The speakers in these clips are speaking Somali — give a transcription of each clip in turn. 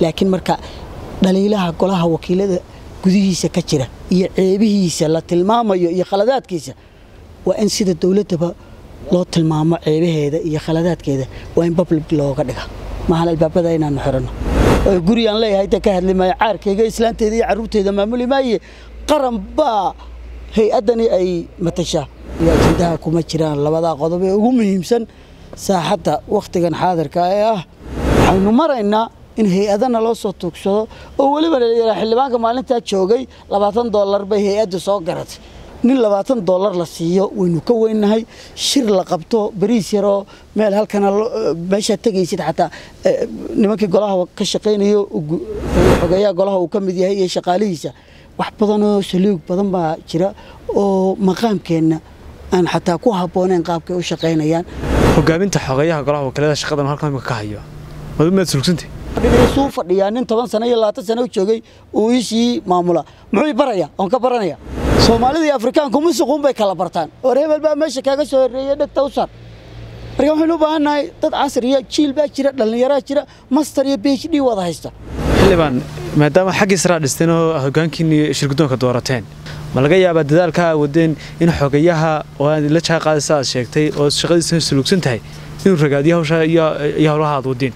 laakiin marka dhaliilaha golaha wakiilada gudihiisa ka jira iyo ceebihiisa la tilmaamayo iyo khaladaadkiisa waa in sida dowladdaba loo tilmaamo ceebaheeda iyo khaladaadkeeda waa in public looga dhiga maahan albaabada inaanu xiranno guri aan leeyahay inta ka hadli maayo caarkayga islaanteeda iyo carruurteeda maamuli maaye qaran baa hay-addani ay matashaa iyo ajendaha kuma jiraan labadaa qodob ee ugu muhiimsan saaxadda wakhtigan xaadirka ee ah waxaynu maraynaa in hay-adana loo soo tuugsado oo weliba layihaa xildhibaanka maalintaa joogay labaatan dollar bay hay-adda soo garatay nin labaatan dollar la siiyo waynu ka weynahay shir la qabto bariis yaroo meel halkana meeshaa tegaysid xataa nimankii golaha ka shaqaynayo xogeeyaha golaha uu ka mid yahay iyo shaqaalihiisa wax badanoo saliig badan baa jira oo maqaamkeenna aan xataa ku habbooneyn qaabkay u shaqaynayaan hogaaminta xogeeyaha golaha wakiilada shaqadan halkan imika ka hayo maad sulugsantahy suu fadhiyaa nin toban sano iyo labaatan sano u joogay uu iisii maamula muxuu baraya oon ka baranaya soomaalida iyo afrikaanku musuquun bay kala bartaan war hebel baa meesha kaaga soo horreeyey dhegta u sar marka waxaynu u baahannahay dad casriya jiil baa jira dhallinyaraa jira master iyo b h d wada haysta xildhibaan maadaama xaggii saraa dhisteen oo hogaankiinni shirgudoonka doorateen ma laga yaabaa dadaalka aa wadeen in xogeyaha oo aad la jaa qaadaysa aad sheegtay oo shaqadiisa sulugsan tahay inuu ragaadiyo hawsha iyo howlaha aad wadeen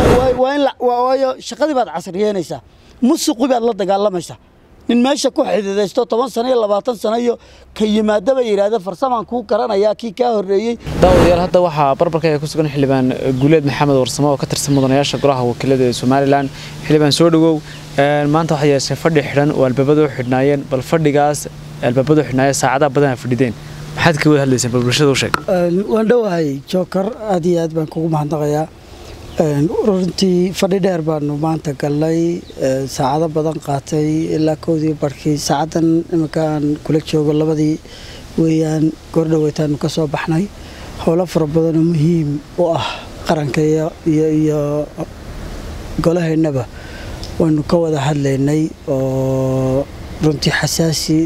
waayo shaqadii baad casriyeynaysaa musuqi baad la dagaalamaysaa nin meesha ku xididaysto toban sano iyo labaatan sano iyo ka yimaadaba yidhaahda farsamaan kuu garanayaa kii kaa horreeyey daawadayaal hadda waxaa barbarka ee ku sugan xildhibaan guuleed maxamed warsamo oo ka tirsan mudanayaasha golaha wakiilada ee somalilan xildhibaan soo dhowow maanta waxaa yeeshay fadhi xidhan oo albaabada u xidhnaayeen bal fadhigaas albaabada u xidhnaayeen saacadaha badan a fadhideen maxaad ka wada hadlayseen bal bulshada u sheeg waan dhowahay jookar aad iyo aad baan kugu mahadnaqayaa runtii fadhi dheer baanu maanta galnay saacado badan qaatay ilaa kowdii barhkii saacaddan iminka aan kula joogo labadii weeyaan goordhaweytaanu ka soo baxnay howlo fara badanoo muhiim u ah qaranka iyo golaheennaba waynu ka wada hadlaynay oo runtii xasaasi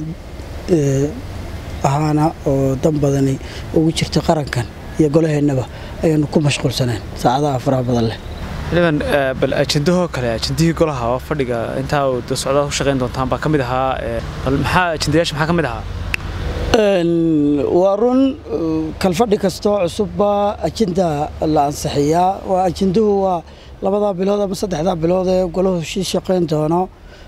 ahaana oo dan badani ugu jirta qarankan iyo golaheennaba ayaanu ku mashquulsaneen saacadaha faraha badan leh xildhibaan bal ajendahoo kale ajendihii golaha oo fadhiga intaa socdaad ku shaqayn doontaan baa ka mid ahaa bal maxaa ajendayaasha maxaa ka mid ahaa waa run kalfadhi kastoo cusubba ajenda la ansixiyaa waa ajenduhu waa labadaa bilood ama saddexdaa bilood ee golahu sii shaqayn doono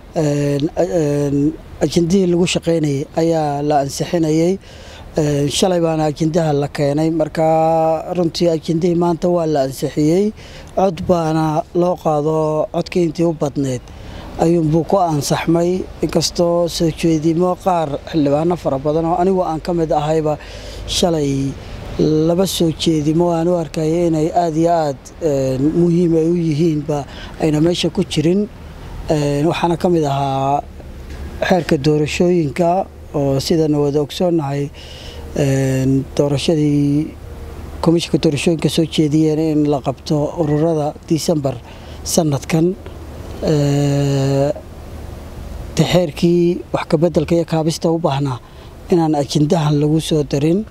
ajendihii lagu shaqaynayay ayaa la ansixinayay shalay baana ajendaha la keenay markaa runtii ajendihii maanta waa la ansixiyey cod baana loo qaado codkii intii u badneyd ayuunbuu ku ansaxmay inkastoo soo jeedimo qaar xildhibaano fara badan oo anigu aan ka mid ahayba shalay laba soo jeedimo aan u arkaya inay aada iyo aad muhiim ay u yihiinba ayna meesha ku jirin waxaana ka mid ahaa xeerka doorashooyinka oo sidana wada ogsoonnahay doorashadii komishinka doorashooyinka soo jeediyeen in la qabto ururada disembar sanadkan xeerkii wax kabedelka iyo kaabista u baahnaa inaan ajendahan lagu soo darin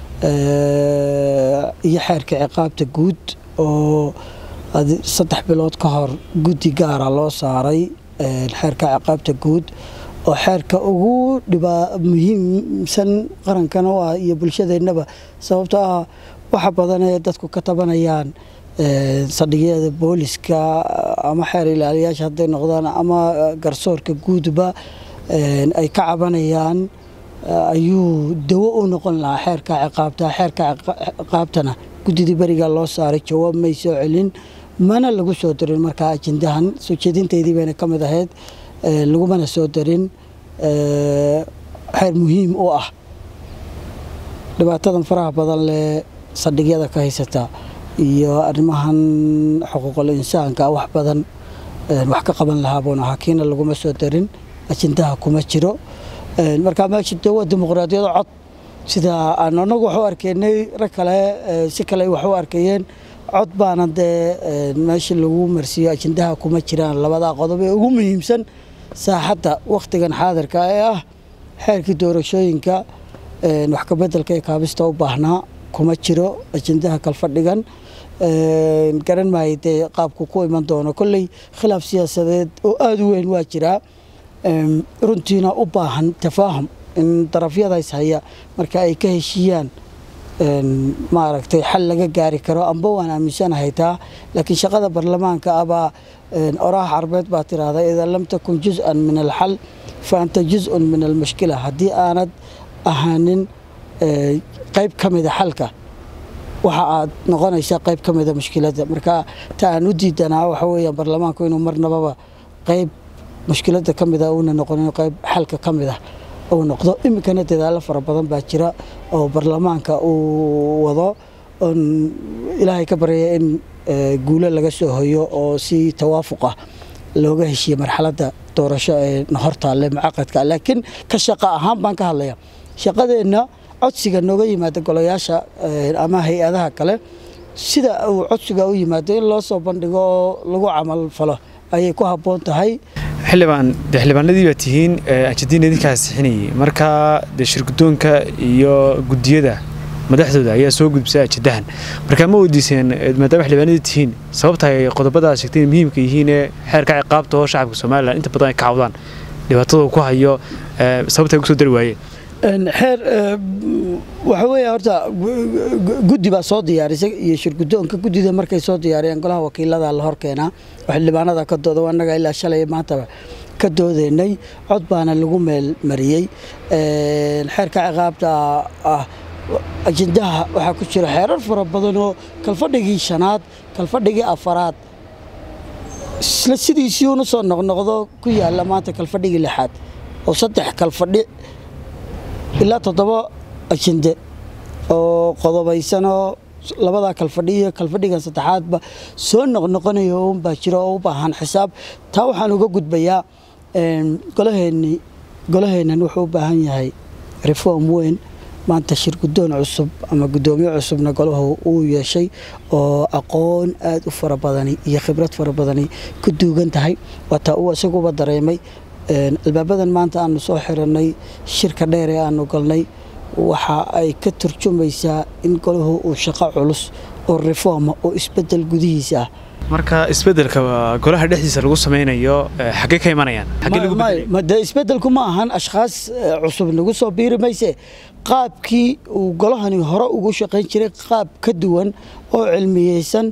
iyo xeerka ciqaabta guud oo saddex bilood ka hor guddi gaara loo saaray xeerka ciqaabta guud oo xeerka ugu dhibaa muhiimsan qarankana u ah iyo bulshadeennaba sababtoo ah waxa badan ee dadku ka tabanayaan saldhigyada booliska ama xeer ilaaliyaasha hadday noqdaan ama garsoorka guudba ay ka cabanayaan ayuu dawo u noqon lahaa xeerka ciqaabta xeerka ciqaabtana guddidii beriga loo saaray jawaab may soo celin mana lagu soo darin markaa ajendahan soo jeedinteydii bayna ka mid ahayd lagumana soo darin xeer muhiim u ah dhibaatadan faraha badan leh saldhigyada ka haysata iyo arrimahan xuquuqul insaanka wax badan wax ka qaban lahaa buun ahaa kiina laguma soo darin ajendaha kuma jiro markaa meesha de waa dimuqraadiyado cod sida aan anagu wax u arkeynay rag kale si kale wax u arkayeen cod baana dee meesha lagu marsiiyo ajendaha kuma jiraan labadaa qodob ee ugu muhiimsan saaxadda wakhtigan xaadirka ee ah xeerkii doorashooyinka wax kabedelka ee kaabista u baahnaa kuma jiro ajendaha kalfadhigan garan maayo dee qaabku ku iman doono kolley khilaaf siyaasadeed oo aada u weyn waa jiraa runtiina u baahan tafaahum in darafyadays haya marka ay ka heshiiyaan maaragtay xal laga gaari karo amba waan aaminsanahay taa laakiin shaqada baarlamaanka abaa oraha carbeed baa tiraahda idaa lam takun juz-an min alxal fa anta juz-un min almushkila haddii aanad ahaanin qayb ka mida xalka waxa aad noqonaysaa qayb ka mida mushkiladda marka ta aan u diidanaa waxa weeyaan baarlamaanku inuu marnababa qayb mushkiladda ka mida uuna noqonin qayb xalka ka mid ah uu noqdo iminkana dadaalo fara badan baa jira oo baarlamaanka uu wado oon ilaahay ka baryaya in guulo laga soo hoyo oo si tawaafuq ah looga heshiiye marxaladda doorasho ee hortaalle mucaqadka laakiin ka shaqa ahaan baan ka hadlaya shaqadeenna codsiga nooga yimaada golayaasha ama hay-adaha kale sida uu codsiga u yimaado in loo soo bandhigo oo lagu camal falo ayay ku habboon tahay xildhibaan de xildhibaanadii baa tihiin ajadiin idinkaa sixinayay marka dee shirgudoonka iyo guddiyada madaxdooda ayaa soo gudbisay ajadahan markaa ma weydiiseen maadaama xildhibaanadii tihiin sababta ay qodobadaas sheegteen muhiimka yihiin ee xeerka ciqaabta oo shacabka somalilan inta badan ay ka cawdaan dhibaatada ku hayo sababta ay ugu soo dari waayeen xeer waxa weeye horta guddi baa soo diyaarisay iyo shirgudoonka guddida markay soo diyaariyeen golaha wakiilada la hor keenaa oo xildhibaanada ka dooda annaga ilaa shalay maantaba ka doodeynay cod baana lagu meel mariyey xeerka ciqaabta ah ajendaha waxaa ku jira xeerar fara badan oo kalfadhigii shanaad kalfadhigii afaraad isla sidiisii una soo noqnoqdo ku yaala maanta kalfadhigii lixaad oo saddex kalfadhi ilaa toddoba ajende oo qodobaysanoo labadaa kalfadhi iyo kalfadhigan saddexaadba soo noqnoqonaya unbaa jira oo u baahan xisaab taa waxaan uga gudbayaa golaheenni golaheennan wuxuu u baahan yahay reform weyn maanta shir guddoon cusub ama guddoomiye cusubna golahu uu yeeshay oo aqoon aada u fara badani iyo khibrad fara badani ku duugan tahay waataa uu isaguba dareemay albaabadan maanta aanu soo xiranay shirka dheer ee aanu galnay waxa ay ka turjumaysaa in golahu uu shaqo culus oo reforma oo isbedel gudihiisa ah marka isbedelka golaha dhexdiisa lagu samaynayo xaggee ka imanayaan de isbedelku ma ahan ashkhaas cusub nagu soo biiri mayse qaabkii uu golahani hore ugu shaqayn jiray qaab ka duwan oo cilmiyeysan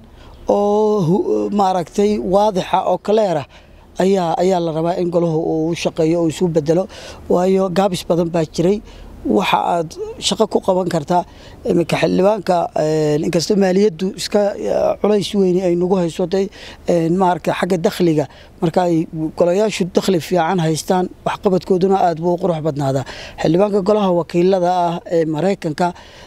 oo maaragtay waadixa oo kaleerah ayaa ayaa la rabaa in golahu uu shaqeeyo oo isu bedelo waayo gaabis badan baa jiray waxa aad shaqo ku qaban kartaa iminka xildhibaanka inkastoo maaliyaddu iska culays weyni ay nagu hayso de maarata xagga dakhliga marka ay golayaashu dakhli fiican haystaan waxqabadkooduna aad buu qurux badnaadaa xildhibaanka golaha wakiilada ah ee maraykanka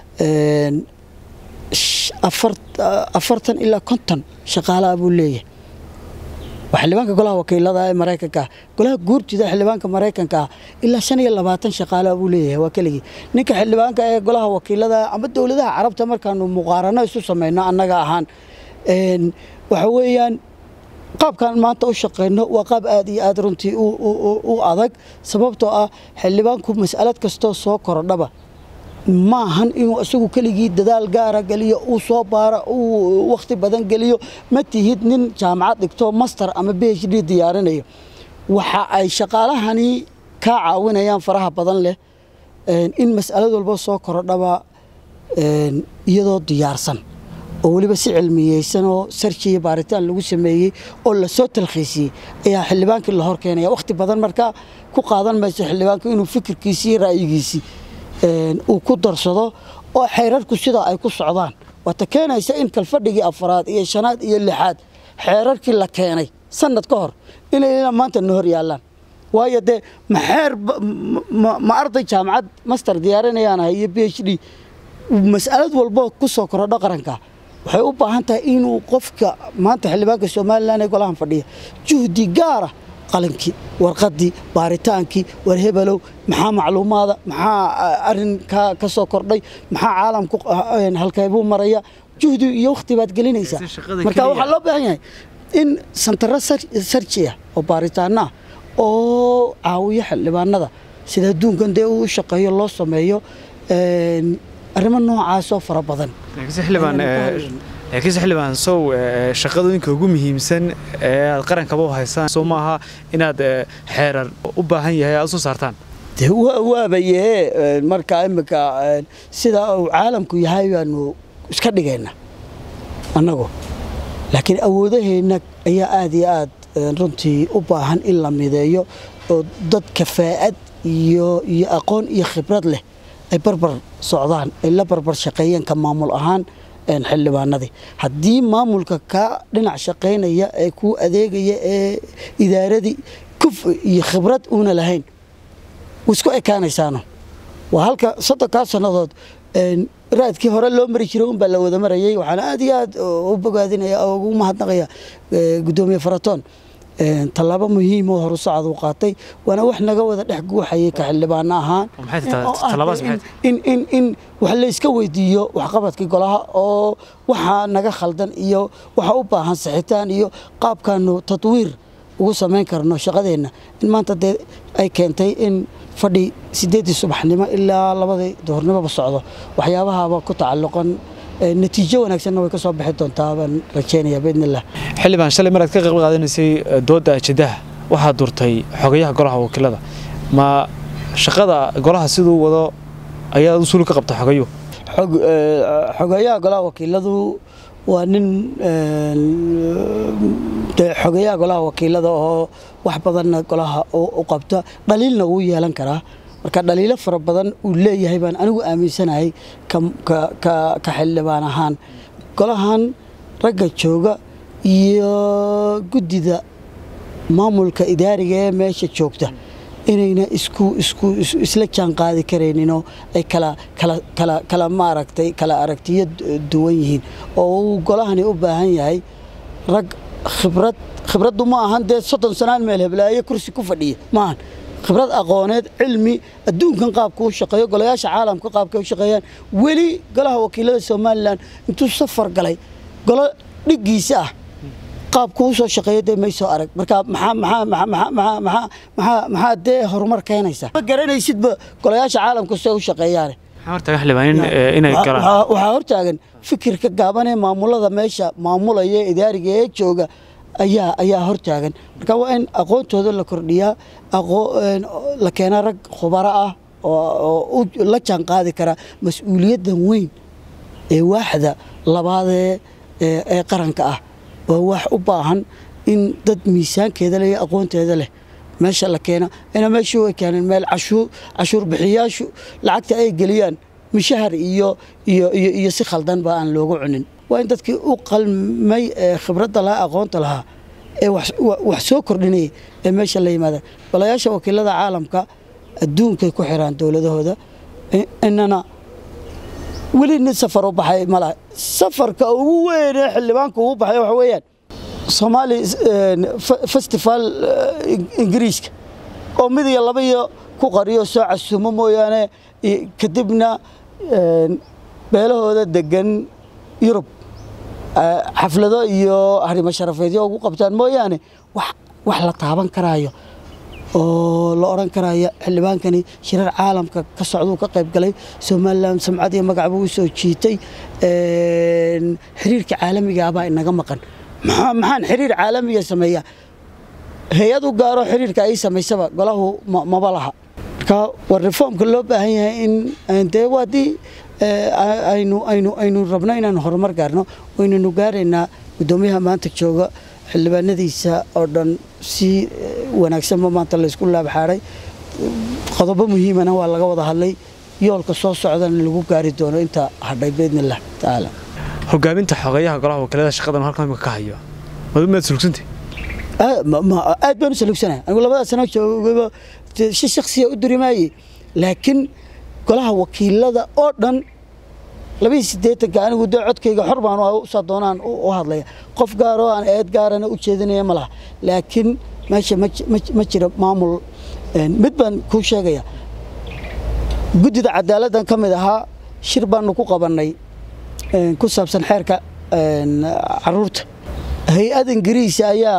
afartan ilaa konton shaqaalaha buu leeyahay waa xildhibaanka golaha wakiilada ee maraykanka ah golaha guurtida xildhibaanka maraykanka ah ilaa shan iyo labaatan shaqaala buu leeyahay waa keligii ninka xildhibaanka ee golaha wakiilada ama dowladaha carabta markaanu muqaarano isu samayno annaga ahaan waxa weeyaan qaabkan maanta u shaqayno waa qaab aad iyo aad runtii u adag sababtoo ah xildhibaanku mas'alad kastoo soo korodhaba maahan inuu isagu keligii dadaal gaara geliyo uu soo baaro uu wakhti badan geliyo ma tihid nin jaamacad dhigto master ama b h d diyaarinayo waxa ay shaqaalahani kaa caawinayaan faraha badan leh in mas'alad walba soo korodhaba iyadoo diyaarsan oo weliba si cilmiyeysan oo sarji iyo baaritaan lagu sameeyey oo lasoo talkhiisiyey ayaa xildhibaankii la hor keenaya wakhti badan markaa ku qaadan mayso xildhibaanku inuu fikirkiisii iyo ra'yigiisii uu ku darsado oo xeerarku sidaa ay ku socdaan waata keenaysa in kalfadhigii afaraad iyo shanaad iyo lixaad xeerarkii la keenay sanad ka hor inay maanta na hor yaallaan waayo dee ma xeer ma arday jaamacad master diyaarinayaanahay iyo b h d mas'alad walbo ku soo korodho qaranka waxay u baahan tahay inuu qofka maanta xildhibaanka somalilan ee golahan fadhiya juhdi gaara qalinkii warqadii baaritaankii war hebelow maxaa macluumaada maxaa arin ka soo kordhay maxaa caalamku halkeebuu maraya juhdi iyo wakhti baad gelinaysaa marka waxaa loo baahan yahay in santaro sarji ah oo baaritaano ah oo caawiyo xildhibaanada sida adduunkan dee uu shaqeeyo loo sameeyo arrimo noocaasoo fara badan laakiinse xildhibaan sow shaqadooyinka ugu muhiimsan ee aad qarankaba u haysaan soo maaha inaad xeerar u baahan yahay aad u soo saartaan de waabaye marka imika sida uu caalamku yahay baanu iska dhigayna annagu laakiin awoodaheenna ayaa aad iyo aad runtii u baahan in la mideeyo oo dad kafaa'ad iyo iyo aqoon iyo khibrad leh ay barbar socdaan ay la barbar shaqeeyeen ka maamul ahaan xildhibaanadii haddii maamulka kaa dhinac shaqaynaya ee kuu adeegaya ee idaaradii kuf iyo khibrad uuna lahayn isku ekaanaysaano waa halka soddonkaa sannadood raadkii hore loo mari jiray unbaa la wada marayay waxaana aad iyo aad u bogaadinaya oo ugu mahadnaqaya guddoomiye faratoon tallaabo muhiim oo horu socod uu qaatay waana wax naga wada dhex guuxayay ka xildhibaano ahaan in wax layska weydiiyo waxqabadkii golaha oo waxaa naga khaldan iyo waxa u baahan saxitaan iyo qaabkaanu tadwiir ugu samayn karno shaqadeenna in maanta dee ay keentay in fadhi sideeddii subaxnimo ilaa labadii duhurnimoba socdo waxyaabahaaba ku tacalluqan natiijo wanaagsanna way ka soo bixi doontaa baan rajeynaya biidnillah xildhibaan shalay maraad ka qayb qaadanaysay doodda ajendaha waxaad durtay xogayaha golaha wakiilada ma shaqada golaha siduu wado ayaad usuuli ka qabta xogayo xogayaha golaha wakiiladu waa nin xogayaha golaha wakiilada oo wax badanna golaha u qabta dhaliilna wuu yeelan karaa marka dhaliilo fara badan uu leeyahay baan anigu aaminsanahay ka xildhibaan ahaan golahan ragga jooga iyo guddida maamulka idaariga ee meesha joogta inayna isku isku isla jaan qaadi karayninoo ay kala kala kala kala maaragtay kala aragtiyo duwan yihiin oo uu golahani u baahan yahay rag khibrad khibraddu ma ahan dee soddon sanaan meel heblaaye kursi ku fadhiya maahan khibrad aqooneed cilmi adduunkan qaabka u shaqeeyo golayaasha caalamka qaabka u shaqeeyaan weli golaha wakiilada somalilan intuu safar galay golo dhiggiisa ah qaabku u soo shaqeeyo dee may soo arag marka maxaa maxaa maxaa maxaa maxaa maxaa maxaa dee horumar keenaysa ma garanaysidba golayaasha caalamka see u shaqeeyaane waxaa hortaagan fikirka gaaban ee maamulada meesha maamulaya idaariga ee jooga ayaa ayaa hortaagan marka waa in aqoontooda la kordhiyaa la keenaa rag khubaro ah oo la jaan qaadi kara mas-uuliyaddan weyn ee waaxda labaadee ee qaranka ah waa wax u baahan in dad miisaankeeda leh iyo aqoonteeda leh meesha la keena ina meeshii way keeneen meel cashuur cashuur bixiyaashu lacagta ay geliyaan mishahar iyo iyo iyo iyo si khaldan ba aan loogu cunin waa in dadkii u qalmay ee khibradda lahaa aqoonta lahaa ee wax soo kordhinaya ee meesha la yimaada golayaasha wakiilada caalamka adduunkay ku xiraan dowladahooda inana weli nin safar u baxay malaha safarka ugu weyn ee xildhibaanka ugu baxay waxa weeyaan soomaali festival ingiriiska oo mid iyo laba iyo ku qariyo soo casuumo mooyaane kadibna beelahooda degan yurub xaflado iyo harimo sharafeedyo ugu qabtaan mooyaane wax la taaban karaayo oo la odhan karaya xildhibaankani shirar caalamka ka socduu ka qayb galay somalilan samcad iyo magac buu u soo jiitay xiriirka caalamiga abaa inaga maqan maxaan xiriir caalamiga sameeyaa hay-ad u gaaro xiriirka ay samaysaba golahu maba laha marka war reformka loo baahan yahay in dee waadii aynu aynu aynu rabno inaan horumar gaarno waynanu gaaraynaa guddoomiyaha maanta jooga xildhibaanadiisa oo dhan si wanaagsanba maanta laysku laabxaaray qodobo muhiimana waa laga wada hadlay yoolka soo socdana lagu gaari doono inta hadhay biidnillah tacaala hogaaminta xogeyaha golaha wakiilada shaqadan halkan imika ka hayo maad sulugsantay aad baan u salugsanahay anigu labada sano joogaba si shaksiya u durimaayey laakiin golaha wakiilada oo dhan labaiyo siddeetanka anigu dee codkayga xor baan usaa doonaan u hadlaya qof gaaroo aan eed gaarana u jeedinaya ma laha laakiin meesha ma jira maamul mid baan kuu sheegaya guddida cadaaladdan ka mid ahaa shir baanu ku qabannay ku saabsan xeerka caruurta hay-ad ingiriisa ayaa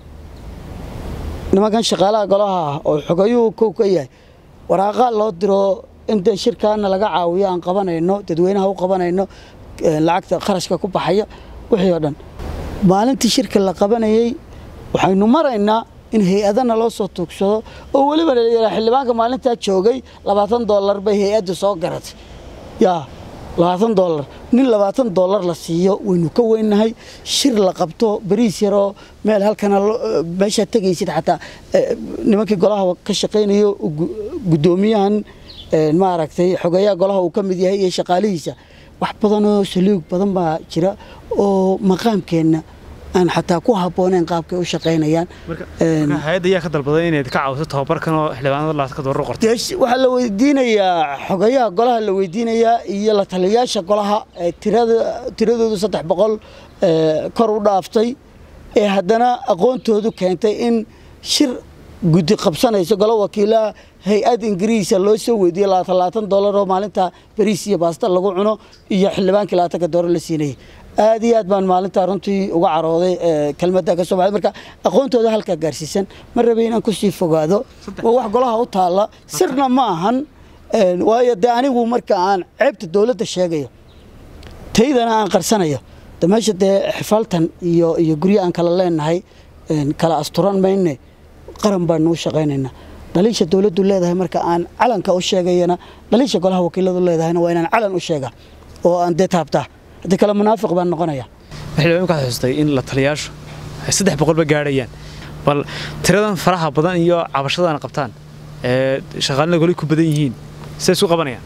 nimankan shaqaalaha golaha ah oo xogayuhu kow ka yahay waraaqaa loo diro in dee shirkaana laga caawiyo aan qabanayno dadweynaha u qabanayno lacagta kharashka ku baxaya wixii oo dhan maalintii shirka la qabanayey waxaynu maraynaa in hay-adana loo soo tuugsado oo weliba layihaa xildhibaanka maalintaa joogay labaatan dollar bay hay-adda soo garatay yaa labaatan dollar nin labaatan dollar la siiyo waynu ka weynahay shir la qabto bariis yaroo meel halkana meeshaa tegaysid xataa nimankii golaha ka shaqaynayo guddoomiyahan maaragtay xogeeyaha golaha uu ka mid yahay iyo shaqaalihiisa wax badanoo saliig badan baa jira oo maqaamkeenna aan xataa ku habbooneyn qaabkay u shaqaynayaan hay-adda ayaa ka dalbaday inayd ka caawiso tababarkan oo xildhibaanada laadka doorar qortay waxaa la weydiinayaa xogayaha golaha la weydiinayaa iyo la taliyayaasha golaha tiradoodu saddex boqol kor u dhaaftay ee haddana aqoontoodu keentay in shir guddi qabsanayso golo wakiilaha hay-ad ingiriisa loo soo weydiiyey labaatan dollar oo maalinta bariis iyo baasta lagu cuno iyo xildhibaankii labaatanka dooro la siinayay aad iyo aad baan maalintaa runtii uga carooday kelmadda ka soo baxay marka aqoontooda halkaa gaarsiisan ma rabay inaan kusii fogaado waa wax golaha u taalla sirna ma ahan waayo dee anigu marka aan ceebta dowladda sheegayo taydana aan qarsanayo de meesha dee xifaaltan iyo iyo guryo aan kala leenahay kala asturan mayne qaran baanu u shaqaynaynaa dhaliisha dowladdu leedahay marka aan calanka u sheegayana dhaliisha golaha wakiiladu leedahayna waa inaan calan u sheega oo aan dee taabtaa haddii kale munaafiq baan noqonaya xildhibaan ka xusustay in la taliyaashu ay saddex boqolba gaadhayaan bal tiradan faraha badan iyo cabashadana qabtaan ee shaqaalina goli ku badan yihiin siday isu qabanayaan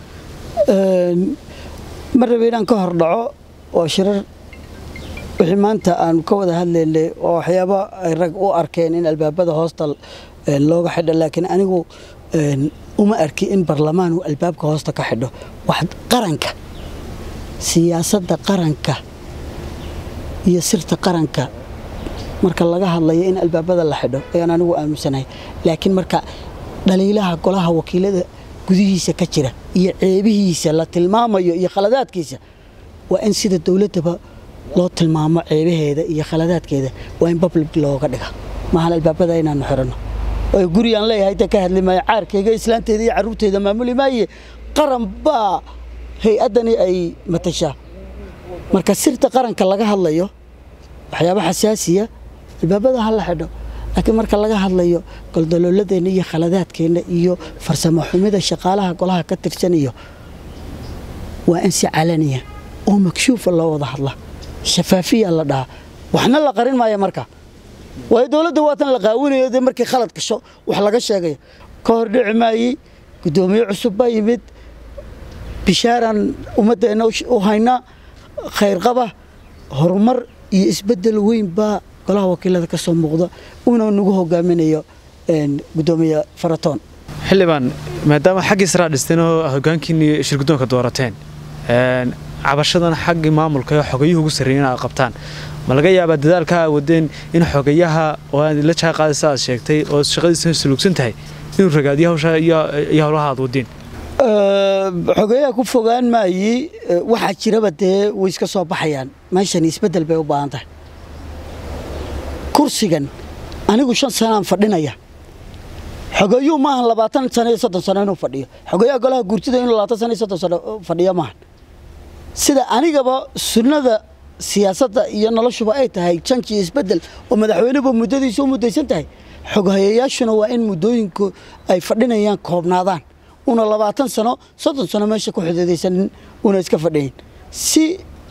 ma rabe inaan ka hor dhaco oo shirar wixii maanta aanu ka wada hadlaynay oo waxyaabo ay rag u arkeen in albaabada hoosta looga xidho laakiin anigu uma arki in barlamaan uu albaabka hoosta ka xidho wax qaranka siyaasadda qaranka iyo sirta qaranka marka laga hadlayo in albaabada la xidho ayaan anigu aaminsanahay laakiin marka dhaliilaha golaha wakiilada gudihiisa ka jira iyo ceebihiisa la tilmaamayo iyo khaladaadkiisa waa in sida dowladdaba loo tilmaamo ceebaheeda iyo khaladaadkeeda waa in public looga dhiga maahan albaabada inaanu xiranno oo gurigaan leeyahay ta ka hadli maayo caarkayga islaanteeda iyo carruurteeda maamuli maaye qaran baa hay-addani ay matashaa marka sirta qaranka laga hadlayo waxyaaba xasaasiya albaabada ha la xidho laakiin marka laga hadlayo goldolooladeenna iyo khaladaadkeenna iyo farsamo xumida shaqaalaha golaha ka tirsan iyo waa in si calaniya oo makshuufa loo wada hadla shafaafiya la dhahaa waxna la qarin maayo marka waayo dowladda waatan la qaawinayo dee markii khalad gasho wax laga sheegayo ka hor dhici maayey guddoomiye cusub baa yimid bishaaraan ummaddeenna u haynaa khayrqaba horumar iyo isbeddel weyn baa golaha wakiilada ka soo muuqda uuna nagu hogaaminayo guddoomiye faratoon xildhibaan maadaama xaggii saraa dhisteen oo hogaankiini shirguddoonka doorateen cabashadan xaggii maamulka ee xogayuhu ugu sarreeyen aad qabtaan ma laga yaabaa dadaalka aa wadeen in xogayaha oo aad la jaa qaadaysa aad sheegtay oo shaqadiisa suluugsan tahay inuu ragaadiyo hawsha iyo howlaha aad wadeen xogeeyaha ku fogaan maayi waxaa jiraba dee way iska soo baxayaan meeshan isbeddel bay u baahan tahay kursigan anigu shan sanaan fadhinaya xogeeyuhu maahan labaatan sano iyo soddon sano inuu fadhiyo xogeeyaha golaha guurtida inuu labaatan sano iyo soddon sano fadhiyo maahan sida anigaba sunnada siyaasadda iyo noloshuba ay tahay janki iyo isbeddel oo madaxweynuba muddadiisu u muddaysan tahay xoghayayaashuna waa in muddooyinku ay fadhinayaan koobnaadaan una labaatan sano soddon sano meesha ku xididaysanin una iska fadhiyin si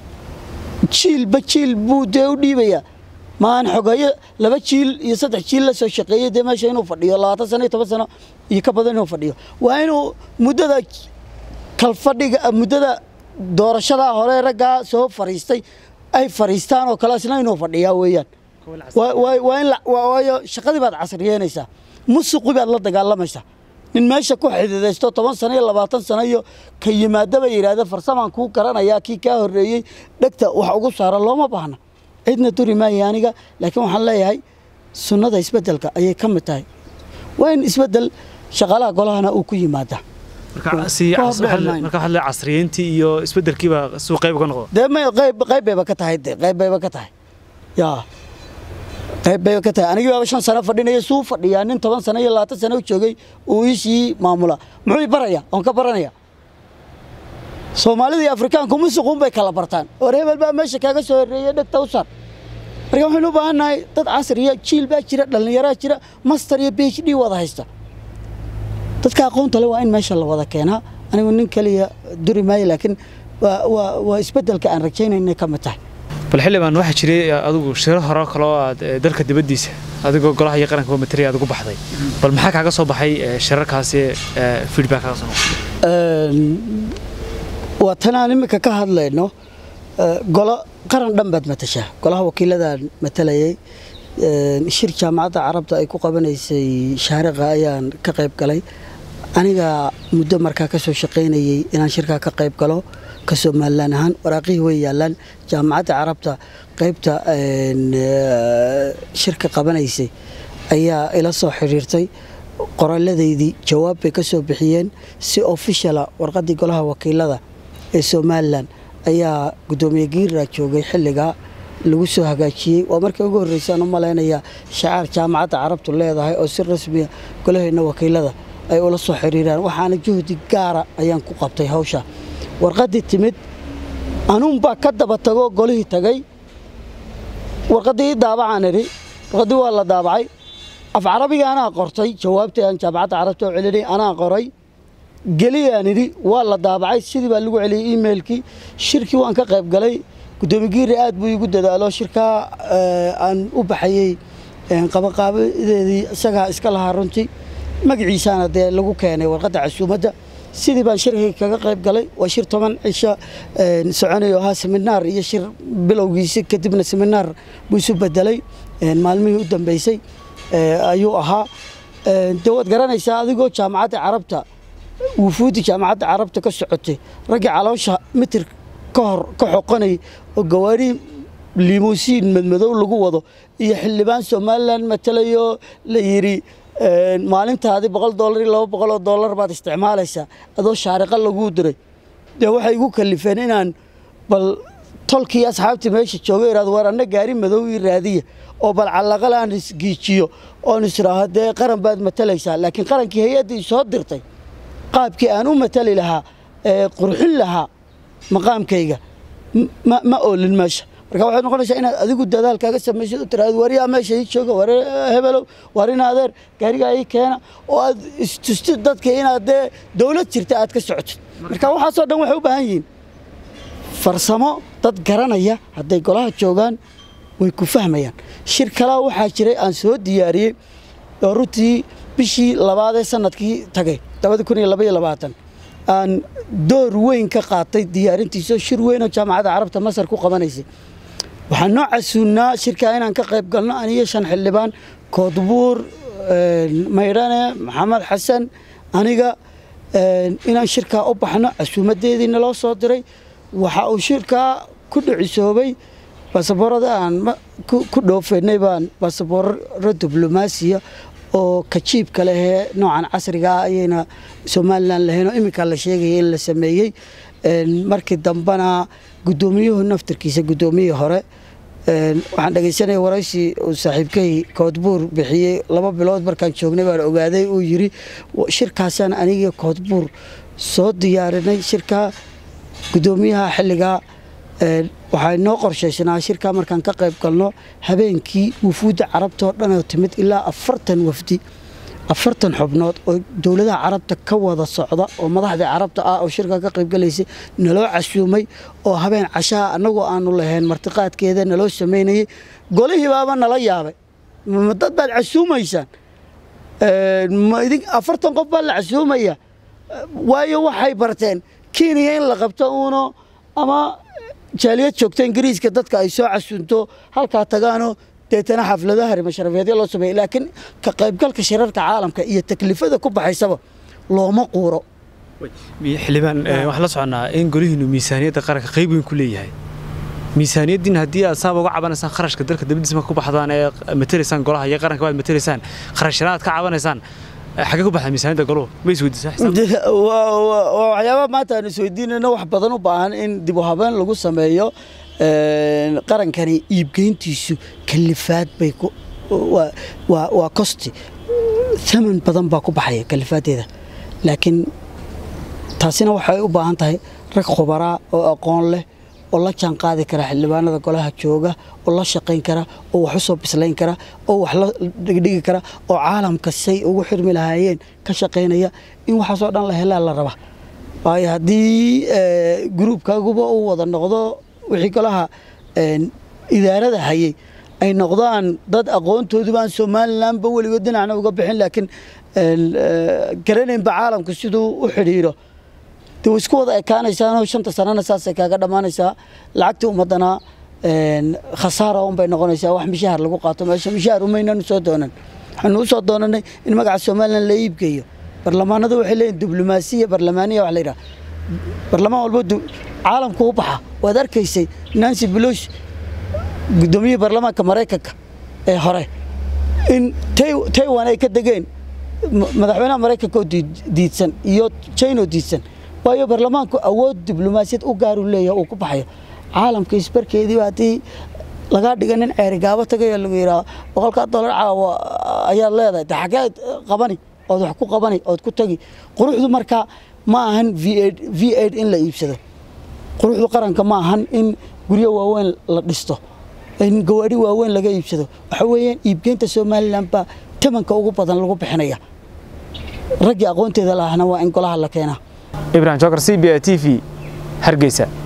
jiilba jiil buu dee u dhiibayaa maahan xogeeyo laba jiil iyo saddex jiil la soo shaqeeyey dee meesha inuu fadhiyo labaatan sano iyo toban sano iyo ka badan inuu fadhiyo waa inuu muddada kalfadhiga muddada doorashadaa hore raggaa soo fariistay ay fariistaan oo kale isna inuu fadhiyaa weeyaan waa in waayo shaqadii baad casriyeynaysaa musuqi baad la dagaalamaysaa nin meesha ku xididaysto toban sano iyo labaatan sano iyo ka yimaadaba yidhaahda farsamaan kuu garanayaa kii kaa horreeyey dhegta wax ugu saara looma baahna cidna duri maaya aniga laakiin waxaan leeyahay sunnada isbeddelka ayay ka mid tahay waa in isbeddel shaqaalaha golahana uu ku yimaadaa marka waxaad le casriyeyntii iyo isbeddelkiiba suu qayb uga noqdo dee may qayb qayb bayba ka tahay de qayb bayba ka tahay yaa qayb bayba ka tahay anigii baaba shan sano fadhinaya suu fadhiyaa nin toban sano iyo labaatan sano u joogay uu iisii maamula muxuu i baraya oon ka baranaya soomaalida iyo afrikaanku musuquun bay kala bartaan war hebel baa meesha kaaga soo horreeyey dhegta u sar marka waxaynu u baahan nahay dad casriya jiil baa jira dhallinyaraa jira master iyo b h d wada haysta dadka aqoonta le waa in meesha la wada keenaa anigu nin keliya duri maayo laakiin waa isbeddelka aan rajaynayna ka mid tahay bal xildhibaan waxaa jiray adigu shiro hore kaloo aad dalka dibaddiisa adigoo golaha iyo qaranka matariya aad ugu baxday bal maxaa kaaga soo baxay shirarkaasi feedback kaaga soo noqday waa tan aan iminka ka hadlayno golo qaran dhan baad matashaa golaha wakiiladaan matalayay shir jaamacadda carabta ay ku qabanaysay shaariqa ayaan ka qayb galay aniga muddo markaa ka soo shaqaynayey inaan shirkaa ka qayb galo ka somalilan ahaan waraaqihii way yaallaan jaamacadda carabta qaybta shirka qabanaysay ayaa ila soo xidhiirtay qoraaladaydii jawaab bay ka soo bixiyeen si ofishala warqaddii golaha wakiilada ee somalilan ayaa guddoomiye giira joogay xilligaa lagu soo hagaajiyey waa markii ugu horreysaan u malaynayaa shacaar jaamacadda carabtu leedahay oo si rasmiya golaheenna wakiilada ay ula soo xiriiraan waxaana juhdi gaara ayaan ku qabtay hawsha warqaddii timid anuunbaa ka daba tagoo golihii tagay warqaddii daabacaan idhi warqaddii waa la daabacay af carabiga anaa qortay jawaabtii aan jaamacadda carabta oo celinay anaa qoray geliyaan idhi waa la daabacay sidii baa lagu celiyey emailkii shirkii waan ka qayb galay guddoomiye giiri aad buu igu dadaalo shirkaa aan u baxayey qabaqaabadeedii isagaa iska lahaa runtii magaciisaana dee lagu keenay warqadda casuumadda sidii baan shirkii kaga qayb galay waa shir toban cisho soconayo ahaa seminaar iyo shir bilowgiisi kadibna seminaar buu isu bedelay maalmihii u dambeysay ayuu ahaa dee waad garanaysaa adigoo jaamacadda carabta wufuudi jaamacadda carabta ka socotay raggii caloosha mitir ka hor ka xoqonay oo gawaari limuusiin madmadow lagu wado iyo xildhibaan somalilan matalayo la yidhi maalintaadii boqol dollar iyo laba boqol oo dollar baad isticmaalaysaa adoo shaariqa laguu diray dee waxay igu kalifeen inaan bal tolkii asxaabtii meesha jooga iraado war anna gaari madow ii raadiya oo bal callaqal aan isgiijiyo oon israaho dee qaran baad matalaysaa laakiin qarankii hay-addii soo dirtay qaabkii aan u matali lahaa ee qurxin lahaa maqaamkayga ma oolin meesha marka waxay noqonaysaa inaad adigu dadaalkaaga samaysid u tiraado wariyaa meesha ii jooga war hebelow war in adeer gaarigaa ii keena oo aad istustid dadka inaad dee dowlad jirta aad ka socotid marka waxaasoo dhan waxay u baahan yihiin farsamo dad garanaya hadday golaha joogaan way ku fahmayaan shir kalaa waxaa jiray aan soo diyaariyey oo runtii bishii labaadee sanadkii tagay aan door weyn ka qaatay diyaarintiisao shir weynoo jaamacadda carabta masar ku qabanaysay waxaan noo casuunnaa shirkaa inaan ka qayb galno aniyo shan xildhibaan koodbuur maydhane maxamed xasan aniga inaan shirkaa u baxno casuumadeediina loo soo diray waxa uu shirkaa ku dhicisoobay baasaboorada aan ku dhoofaynay baan baasaboorro diblomaasiya oo kajiibka lehee noocan casriga ah ayayna somalilan lahaynoo iminkaa la sheegaya in la sameeyey markii dambena guddoomiyuhu naftarkiisa guddoomiyihii hore waxaan dhegaysanaya waraysi uu saaxiibkay koodbuur bixiyey laba bilood markaan joognay baan ogaaday uu yidhi shirkaasaan anigii koodbuur soo diyaarinay shirkaa guddoomiyaha xilligaa waxaa noo qorshaysnaa shirkaa markaan ka qayb galno habeenkii wufuudda carabtaoo dhanoo timid ilaa afartan wafdi afartan xubnood oo dowladaha carabta ka wada socda oo madaxdii carabta ah oo shirkaa ka qaybgalaysay naloo casuumay oo habeen cashaha annagoo aanu lahayn martiqaadkeeda naloo samaynayey golihii baaba nala yaabay ma dad baad casuumaysaan afartan qof baa la casuumaya waayo waxay barteen kenya in la qabto uuno ama jaaliyad joogta ingiriiska dadka ay soo casuunto halkaa tagaanoo deetana xafladaha rimasharafeedya loo sameeya laakiin ka qaybgalka shirarka caalamka iyo taklifada ku baxaysaba looma quuro xildhibaan waxaan la soconnaa in golihiinu miisaaniyadda qaranka qayb weyn ku leeyahay miisaaniyaddiin haddii aad saaba uga cabanaysaan kharashka dalka dabadiisa marka ku baxdaan ee matelaysaan golaha iyo qaranka baad matelaysaan kharashana aad ka cabanaysaan xagee ku baxda miisaaniyadda goluhu ma isweydiisaa waxyaabaha maanta aan isweydiinayno wax badan u baahan in dib u habeen lagu sameeyo qarankani iibgeyntiisu kalifaad bay waa kosti thaman badan baa ku baxaya kalifaadeeda laakiin taasina waxay u baahan tahay rag khubaraa oo aqoon leh oo la jaan qaadi kara xildhibaanada golaha jooga oo la shaqayn kara oo wax u soo bislayn kara oo wax la dhigdhigi kara oo caalamka say ugu xirmi lahaayeen ka shaqaynaya in waxaasoo dhan la helaa la raba waayo haddii gruubkaaguba uu wada noqdo wixii golaha idaarada hayay ay noqdaan dad aqoontooduba aan somalilanba weligood dhinacna uga bixin laakiin garanaynba caalamku siduu u xidhiiro de way isku wada ekaanaysaanoo shanta sanana saasay kaaga dhammaanaysaa lacagtii ummadana khasaara unbay noqonaysaa wax mishaahar lagu qaato meesha mishaahar umaynanu soo doonan waxaanu u soo doonanay in magaca somalilan la iibgeeyo barlamaanadu waxay leeyihin diblomaasiya barlamaaniya wax la yidhaha barlamaan walbo caalamku u baxa waad arkaysay nancy pelosi guddoomiyihii baarlamaanka maraykanka ee hore in taiwan ay ka degeen madaxweynaha maraykanka oo diidsan iyo china oo diidsan waayo baarlamaanku awood diblomaasiyad u gaaru leeyahay uu ku baxayo caalamka isbarkeediiba haddii lagaa dhiga nin ceerigaabo tagayo lagu yidhaha boqolkaa dollar caawa ayaad leedahay de xageed qabani ood wax ku qabani ood ku tagi quruxdu markaa ma ahan v aid in la iibsado quruxdu qaranka ma ahan in guryo waaweyn la dhisto in gawaadhi waaweyn laga iibsado waxa weeyaan iibgeynta somalilan baa tamanka ugu badan lagu bixinaya raggii aqoonteeda lahana waa in golaha la keenaa ibrahim jokar c b a t v hargeysa